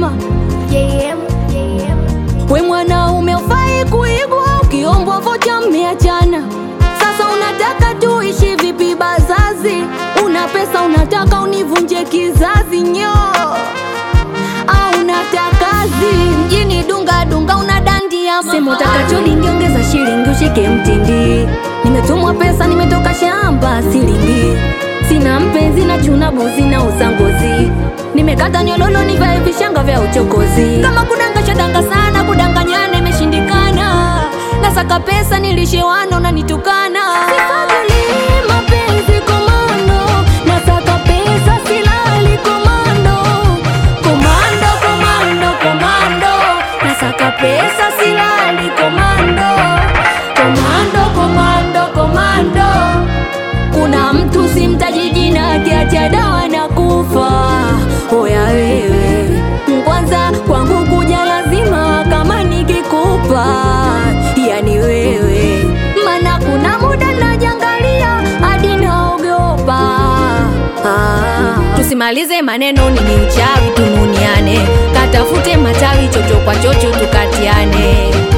lazima. JM, JM. We mwanaume ufai kuigwa, ukiombwa vocha mmeachana. Sasa unataka tuishi vipi bazazi? Una pesa unataka univunje kizazi nyo au unataka kazi mjini dunga dunga unadandia sema utakacho lingiongeza shilingi ushike mtindi nimetumwa pesa nimetoka shamba silingi sina mpenzi na chuna buzi na usangozi nimekata nyololo nivae vishanga vya uchokozi kama kudangasha danga sana kudanganyana imeshindikana nasaka pesa nilishewana unanitukana Sifadhili mapenzi komando nasaka pesa silali komando komando komando komando nasaka pesa silali komando komando komando komando kuna mtu simtaji jina akiacha dawa na kufa oya wewe kwanza kwangu kuja lazima kama nikikupa yani wewe mana kuna muda najangalia hadi naogopa ah. tusimalize maneno nini uchawi tununiane katafute matawi chocho kwa chocho tukatiane